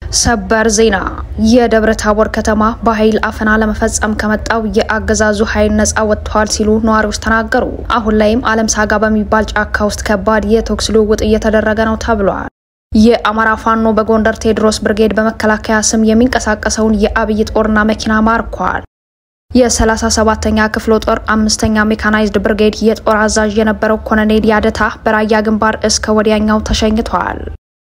ሰበር ዜና የደብረ ታቦር ከተማ በኃይል አፈና ለመፈጸም ከመጣው የአገዛዙ ኃይል ነጻ ወጥተዋል ሲሉ ነዋሪዎች ተናገሩ። አሁን ላይም አለም ሳጋ በሚባል ጫካ ውስጥ ከባድ የተኩስ ልውውጥ እየተደረገ ነው ተብሏል። የአማራ ፋኖ በጎንደር ቴዎድሮስ ብርጌድ በመከላከያ ስም የሚንቀሳቀሰውን የአብይ ጦርና መኪና ማርኳል። የ37ኛ ክፍለ ጦር አምስተኛ ሜካናይዝድ ብርጌድ የጦር አዛዥ የነበረው ኮሎኔል ያደታ በራያ ግንባር እስከ ወዲያኛው ተሸኝተዋል።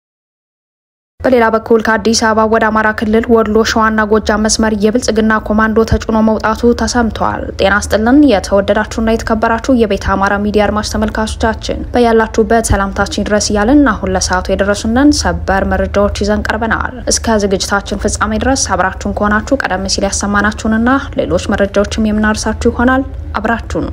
በሌላ በኩል ከአዲስ አበባ ወደ አማራ ክልል ወሎ፣ ሸዋና ጎጃም መስመር የብልጽግና ኮማንዶ ተጭኖ መውጣቱ ተሰምቷል። ጤና ስጥልን የተወደዳችሁና የተከበራችሁ የቤተ አማራ ሚዲያ አድማጭ ተመልካቾቻችን በያላችሁበት ሰላምታችን ድረስ እያልን አሁን ለሰዓቱ የደረሱንን ሰበር መረጃዎች ይዘን ቀርበናል። እስከ ዝግጅታችን ፍጻሜ ድረስ አብራችሁን ከሆናችሁ ቀደም ሲል ያሰማናችሁንና ሌሎች መረጃዎችም የምናርሳችሁ ይሆናል። አብራችሁን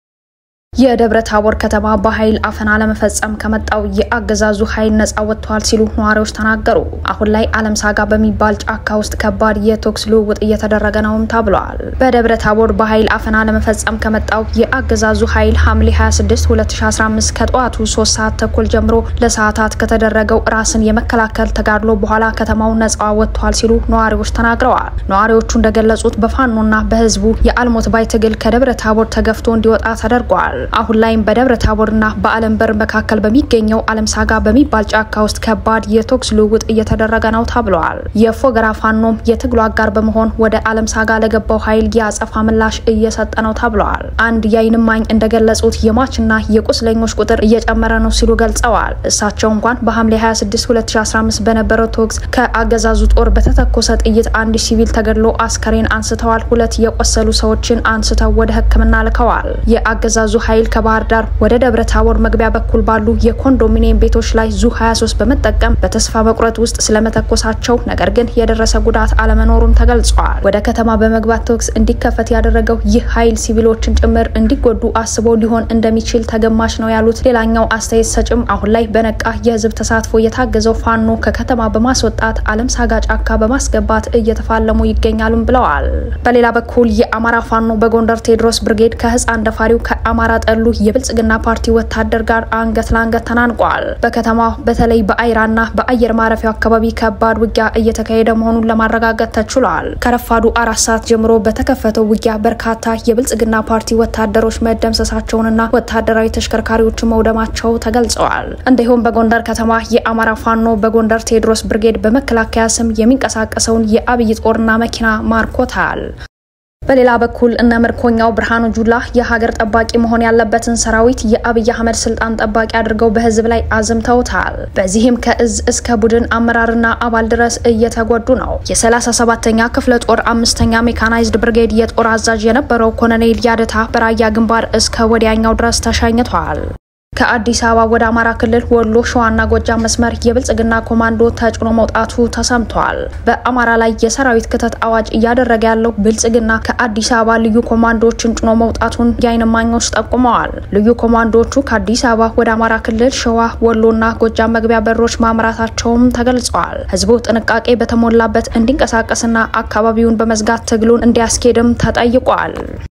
የደብረ ታቦር ከተማ በኃይል አፈና ለመፈጸም ከመጣው የአገዛዙ ኃይል ነጻ ወጥተዋል ሲሉ ነዋሪዎች ተናገሩ። አሁን ላይ አለም ሳጋ በሚባል ጫካ ውስጥ ከባድ የተኩስ ልውውጥ እየተደረገ ነውም ተብሏል። በደብረ ታቦር በኃይል አፈና ለመፈጸም ከመጣው የአገዛዙ ኃይል ሐምሌ 26 2015 ከጠዋቱ 3 ሰዓት ተኩል ጀምሮ ለሰዓታት ከተደረገው ራስን የመከላከል ተጋድሎ በኋላ ከተማው ነጻ ወጥተዋል ሲሉ ነዋሪዎች ተናግረዋል። ነዋሪዎቹ እንደገለጹት በፋኖና በህዝቡ የአልሞት ባይ ትግል ከደብረ ታቦር ተገፍቶ እንዲወጣ ተደርጓል። አሁን ላይም በደብረ ታቦርና በአለም በር መካከል በሚገኘው አለም ሳጋ በሚባል ጫካ ውስጥ ከባድ የተኩስ ልውውጥ እየተደረገ ነው ተብለዋል። የፎገራ ፋኖም የትግሉ አጋር በመሆን ወደ አለም ሳጋ ለገባው ኃይል የአጸፋ ምላሽ እየሰጠ ነው ተብለዋል። አንድ የዓይን እማኝ እንደገለጹት የሟችና የቁስለኞች ቁጥር እየጨመረ ነው ሲሉ ገልጸዋል። እሳቸው እንኳን በሐምሌ 26 2015 በነበረው ተኩስ ከአገዛዙ ጦር በተተኮሰ ጥይት አንድ ሲቪል ተገድሎ አስከሬን አንስተዋል። ሁለት የቆሰሉ ሰዎችን አንስተው ወደ ሕክምና ልከዋል። የአገዛዙ ኃይል ከባህር ዳር ወደ ደብረ ታቦር መግቢያ በኩል ባሉ የኮንዶሚኒየም ቤቶች ላይ ዙ 23 በመጠቀም በተስፋ መቁረጥ ውስጥ ስለመተኮሳቸው ነገር ግን የደረሰ ጉዳት አለመኖሩም ተገልጿል። ወደ ከተማ በመግባት ተኩስ እንዲከፈት ያደረገው ይህ ኃይል ሲቪሎችን ጭምር እንዲጎዱ አስቦ ሊሆን እንደሚችል ተገማች ነው ያሉት ሌላኛው አስተያየት ሰጭም አሁን ላይ በነቃ የህዝብ ተሳትፎ የታገዘው ፋኖ ከከተማ በማስወጣት አለም ሳጋ ጫካ በማስገባት እየተፋለሙ ይገኛሉም ብለዋል። በሌላ በኩል የአማራ ፋኖ በጎንደር ቴዎድሮስ ብርጌድ ከህፃን ደፋሪው ከአማራ ጠሉ የብልጽግና ፓርቲ ወታደር ጋር አንገት ለአንገት ተናንቋል። በከተማ በተለይ በአይራና በአየር ማረፊያው አካባቢ ከባድ ውጊያ እየተካሄደ መሆኑን ለማረጋገጥ ተችሏል። ከረፋዱ አራት ሰዓት ጀምሮ በተከፈተው ውጊያ በርካታ የብልጽግና ፓርቲ ወታደሮች መደምሰሳቸውንና ወታደራዊ ተሽከርካሪዎች መውደማቸው ተገልጸዋል። እንዲሁም በጎንደር ከተማ የአማራ ፋኖ በጎንደር ቴዎድሮስ ብርጌድ በመከላከያ ስም የሚንቀሳቀሰውን የአብይ ጦርና መኪና ማርኮታል። በሌላ በኩል እነ ምርኮኛው ብርሃኑ ጁላ የሀገር ጠባቂ መሆን ያለበትን ሰራዊት የአብይ አህመድ ስልጣን ጠባቂ አድርገው በህዝብ ላይ አዝምተውታል። በዚህም ከእዝ እስከ ቡድን አመራርና አባል ድረስ እየተጎዱ ነው። የ37ኛ ክፍለ ጦር አምስተኛ ሜካናይዝድ ብርጌድ የጦር አዛዥ የነበረው ኮሎኔል ያደታ በራያ ግንባር እስከ ወዲያኛው ድረስ ተሸኝቷል። ከአዲስ አበባ ወደ አማራ ክልል ወሎ፣ ሸዋና ጎጃም መስመር የብልጽግና ኮማንዶ ተጭኖ መውጣቱ ተሰምቷል። በአማራ ላይ የሰራዊት ክተት አዋጅ እያደረገ ያለው ብልጽግና ከአዲስ አበባ ልዩ ኮማንዶዎችን ጭኖ መውጣቱን የዓይን እማኞች ጠቁመዋል። ልዩ ኮማንዶዎቹ ከአዲስ አበባ ወደ አማራ ክልል ሸዋ፣ ወሎና ጎጃም መግቢያ በሮች ማምራታቸውም ተገልጸዋል። ህዝቡ ጥንቃቄ በተሞላበት እንዲንቀሳቀስና አካባቢውን በመዝጋት ትግሉን እንዲያስኬድም ተጠይቋል።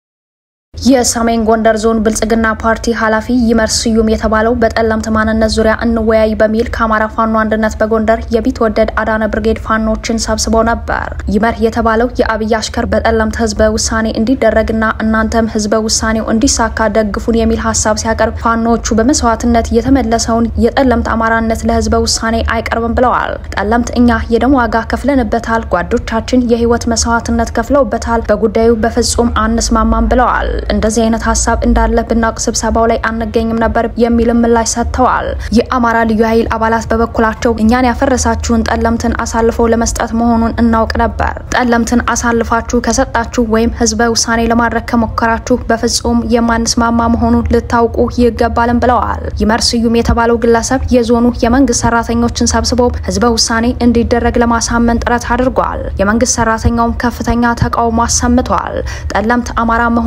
የሰሜን ጎንደር ዞን ብልጽግና ፓርቲ ኃላፊ ይመር ስዩም የተባለው በጠለምት ማንነት ዙሪያ እንወያይ በሚል ከአማራ ፋኖ አንድነት በጎንደር የቢትወደድ አዳነ ብርጌድ ፋኖችን ሰብስበው ነበር። ይመር የተባለው የአብይ አሽከር በጠለምት ህዝበ ውሳኔ እንዲደረግና እናንተም ህዝበ ውሳኔው እንዲሳካ ደግፉን የሚል ሀሳብ ሲያቀርብ ፋኖዎቹ በመስዋዕትነት የተመለሰውን የጠለምት አማራነት ለህዝበ ውሳኔ አይቀርብም ብለዋል። ጠለምት እኛ የደም ዋጋ ከፍለንበታል፣ ጓዶቻችን የህይወት መስዋዕትነት ከፍለውበታል፣ በጉዳዩ በፍጹም አንስማማም ብለዋል። እንደዚህ አይነት ሀሳብ እንዳለ ብናውቅ ስብሰባው ላይ አንገኝም ነበር የሚልም ምላሽ ሰጥተዋል። የአማራ ልዩ ኃይል አባላት በበኩላቸው እኛን ያፈረሳችሁን ጠለምትን አሳልፈው ለመስጠት መሆኑን እናውቅ ነበር። ጠለምትን አሳልፋችሁ ከሰጣችሁ ወይም ህዝበ ውሳኔ ለማድረግ ከሞከራችሁ በፍጹም የማንስማማ መሆኑን ልታውቁ ይገባልም ብለዋል። ይመር ስዩም የተባለው ግለሰብ የዞኑ የመንግስት ሰራተኞችን ሰብስበው ህዝበ ውሳኔ እንዲደረግ ለማሳመን ጥረት አድርጓል። የመንግስት ሰራተኛውም ከፍተኛ ተቃውሞ አሰምቷል። ጠለምት አማራ መሆኑን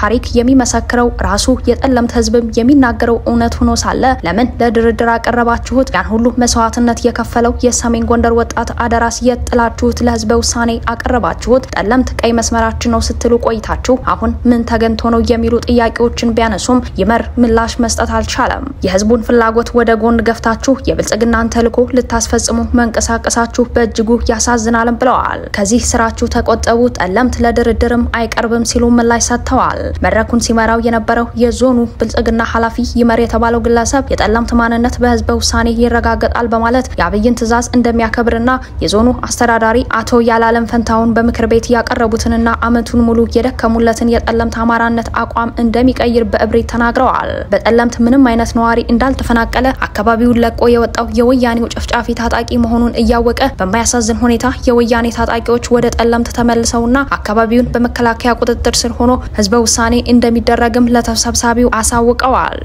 ታሪክ የሚመሰክረው ራሱ የጠለምት ህዝብም የሚናገረው እውነት ሆኖ ሳለ ለምን ለድርድር አቀረባችሁት? ያን ሁሉ መስዋዕትነት የከፈለው የሰሜን ጎንደር ወጣት አደራስ የት ጥላችሁት ለህዝበ ውሳኔ አቀረባችሁት? ጠለምት ቀይ መስመራችን ነው ስትሉ ቆይታችሁ አሁን ምን ተገንቶ ነው የሚሉ ጥያቄዎችን ቢያነሱም ይመር ምላሽ መስጠት አልቻለም። የህዝቡን ፍላጎት ወደ ጎን ገፍታችሁ የብልጽግናን ተልዕኮ ልታስፈጽሙ መንቀሳቀሳችሁ በእጅጉ ያሳዝናልም ብለዋል። ከዚህ ስራችሁ ተቆጠቡ፣ ጠለምት ለድርድርም አይቀርብም ሲሉ ምላሽ ሰጥተዋል። መድረኩን ሲመራው የነበረው የዞኑ ብልጽግና ኃላፊ ይመር የተባለው ግለሰብ የጠለምት ማንነት በህዝበ ውሳኔ ይረጋገጣል በማለት የአብይን ትዕዛዝ እንደሚያከብርና የዞኑ አስተዳዳሪ አቶ ያላለም ፈንታውን በምክር ቤት ያቀረቡትንና አመቱን ሙሉ የደከሙለትን የጠለምት አማራነት አቋም እንደሚቀይር በእብሪት ተናግረዋል። በጠለምት ምንም አይነት ነዋሪ እንዳልተፈናቀለ አካባቢውን ለቆ የወጣው የወያኔው ጨፍጫፊ ታጣቂ መሆኑን እያወቀ በማያሳዝን ሁኔታ የወያኔ ታጣቂዎች ወደ ጠለምት ተመልሰውና አካባቢውን በመከላከያ ቁጥጥር ስር ሆኖ ህዝበ ውሳኔ እንደሚደረግም ለተሰብሳቢው አሳውቀዋል።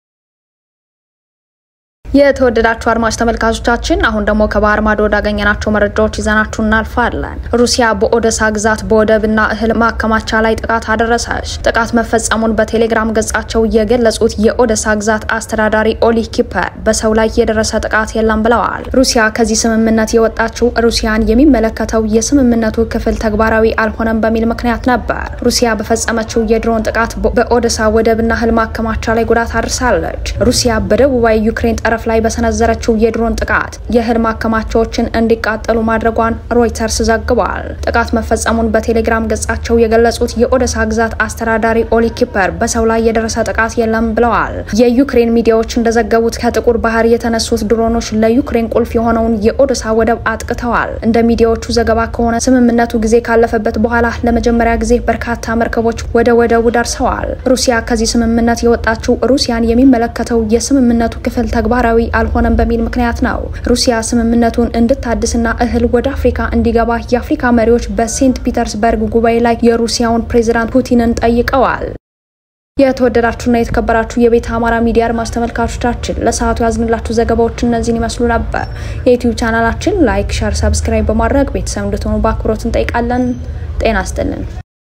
የተወደዳችሁ አድማጭ ተመልካቾቻችን አሁን ደግሞ ከባህር ማዶ ወዳገኘናቸው መረጃዎች ይዘናችሁ እናልፋለን። ሩሲያ በኦደሳ ግዛት በወደብና እህል ማከማቻ ላይ ጥቃት አደረሰች። ጥቃት መፈጸሙን በቴሌግራም ገጻቸው የገለጹት የኦደሳ ግዛት አስተዳዳሪ ኦሊህ ኪፐር በሰው ላይ የደረሰ ጥቃት የለም ብለዋል። ሩሲያ ከዚህ ስምምነት የወጣችው ሩሲያን የሚመለከተው የስምምነቱ ክፍል ተግባራዊ አልሆነም በሚል ምክንያት ነበር። ሩሲያ በፈጸመችው የድሮን ጥቃት በኦደሳ ወደብና እህል ማከማቻ ላይ ጉዳት አድርሳለች። ሩሲያ በደቡባዊ ዩክሬን ጠረፍ ላይ በሰነዘረችው የድሮን ጥቃት የእህል ማከማቻዎችን እንዲቃጠሉ ማድረጓን ሮይተርስ ዘግቧል። ጥቃት መፈጸሙን በቴሌግራም ገጻቸው የገለጹት የኦደሳ ግዛት አስተዳዳሪ ኦሊ ኪፐር በሰው ላይ የደረሰ ጥቃት የለም ብለዋል። የዩክሬን ሚዲያዎች እንደዘገቡት ከጥቁር ባህር የተነሱት ድሮኖች ለዩክሬን ቁልፍ የሆነውን የኦደሳ ወደብ አጥቅተዋል። እንደ ሚዲያዎቹ ዘገባ ከሆነ ስምምነቱ ጊዜ ካለፈበት በኋላ ለመጀመሪያ ጊዜ በርካታ መርከቦች ወደ ወደቡ ደርሰዋል። ሩሲያ ከዚህ ስምምነት የወጣችው ሩሲያን የሚመለከተው የስምምነቱ ክፍል ተግባራዊ አልሆነም በሚል ምክንያት ነው። ሩሲያ ስምምነቱን እንድታድስና እህል ወደ አፍሪካ እንዲገባ የአፍሪካ መሪዎች በሴንት ፒተርስበርግ ጉባኤ ላይ የሩሲያውን ፕሬዚዳንት ፑቲንን ጠይቀዋል። የተወደዳችሁና የተከበራችሁ የቤተ አማራ ሚዲያ አድማጭ ተመልካቾቻችን ለሰዓቱ ያዝንላችሁ ዘገባዎች እነዚህን ይመስሉ ነበር። የዩቲዩብ ቻናላችን ላይክ፣ ሸር፣ ሰብስክራይብ በማድረግ ቤተሰብ እንድትሆኑ በአክብሮት እንጠይቃለን። ጤና ይስጥልን።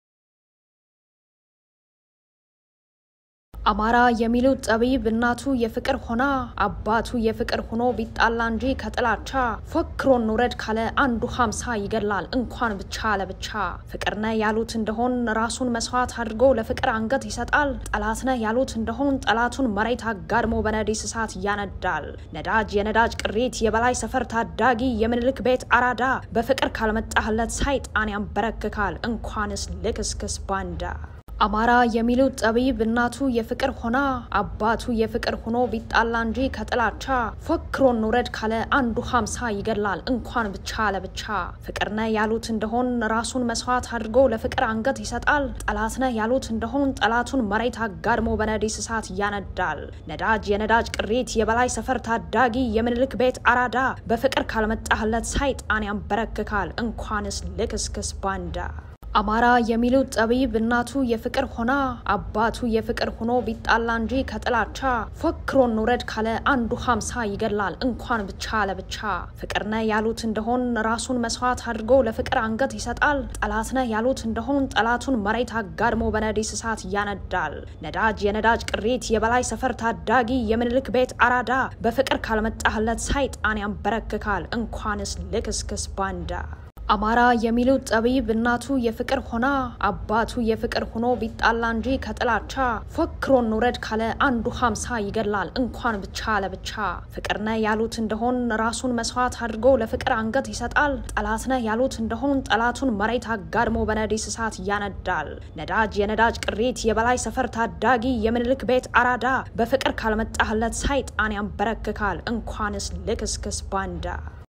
አማራ የሚሉት ጠቢብ እናቱ የፍቅር ሆና አባቱ የፍቅር ሆኖ ቢጣላ እንጂ ከጥላቻ ፎክሮን ውረድ ካለ አንዱ ሀምሳ ይገላል እንኳን ብቻ ለብቻ ፍቅር ነህ ያሉት እንደሆን ራሱን መስዋዕት አድርጎ ለፍቅር አንገት ይሰጣል። ጠላት ነህ ያሉት እንደሆን ጠላቱን መሬት አጋድሞ በነዲስ እሳት ያነዳል። ነዳጅ የነዳጅ ቅሪት የበላይ ሰፈር ታዳጊ የምኒልክ ቤት አራዳ በፍቅር ካልመጣህለት ሳይጣን ያንበረክካል እንኳንስ ልክስክስ ባንዳ አማራ የሚሉት ጠቢብ እናቱ የፍቅር ሆና አባቱ የፍቅር ሆኖ ቢጣላ እንጂ ከጥላቻ ፎክሮን ውረድ ካለ አንዱ ሀምሳ ይገላል እንኳን ብቻ ለብቻ ፍቅር ነህ ያሉት እንደሆን ራሱን መስዋዕት አድርጎ ለፍቅር አንገት ይሰጣል። ጠላት ነህ ያሉት እንደሆን ጠላቱን መሬት አጋድሞ በነዲስ እሳት ያነዳል። ነዳጅ የነዳጅ ቅሪት የበላይ ሰፈር ታዳጊ የምኒልክ ቤት አራዳ በፍቅር ካልመጣህለት ሳይጣን ያንበረክካል እንኳንስ ልክስክስ ባንዳ አማራ የሚሉት ጠቢብ እናቱ የፍቅር ሆና አባቱ የፍቅር ሆኖ ቢጣላ እንጂ ከጥላቻ ፎክሮን ውረድ ካለ አንዱ ሀምሳ ይገላል እንኳን ብቻ ለብቻ ፍቅር ነህ ያሉት እንደሆን ራሱን መስዋዕት አድርጎ ለፍቅር አንገት ይሰጣል። ጠላት ነህ ያሉት እንደሆን ጠላቱን መሬት አጋድሞ በነዲስ እሳት ያነዳል። ነዳጅ የነዳጅ ቅሪት የበላይ ሰፈር ታዳጊ የምኒልክ ቤት አራዳ በፍቅር ካልመጣህለት ሳይጣን ያንበረክካል እንኳንስ ልክስክስ ባንዳ አማራ የሚሉት ጠቢብ እናቱ የፍቅር ሆና አባቱ የፍቅር ሆኖ ቢጣላ እንጂ ከጥላቻ ፎክሮን ውረድ ካለ አንዱ ሀምሳ ይገላል እንኳን ብቻ ለብቻ ፍቅር ነህ ያሉት እንደሆን ራሱን መስዋዕት አድርጎ ለፍቅር አንገት ይሰጣል። ጠላት ነህ ያሉት እንደሆን ጠላቱን መሬት አጋድሞ በነዲስ እሳት ያነዳል። ነዳጅ የነዳጅ ቅሪት የበላይ ሰፈር ታዳጊ የምኒልክ ቤት አራዳ በፍቅር ካልመጣህለት ሳይጣን ያንበረክካል እንኳንስ ልክስክስ ባንዳ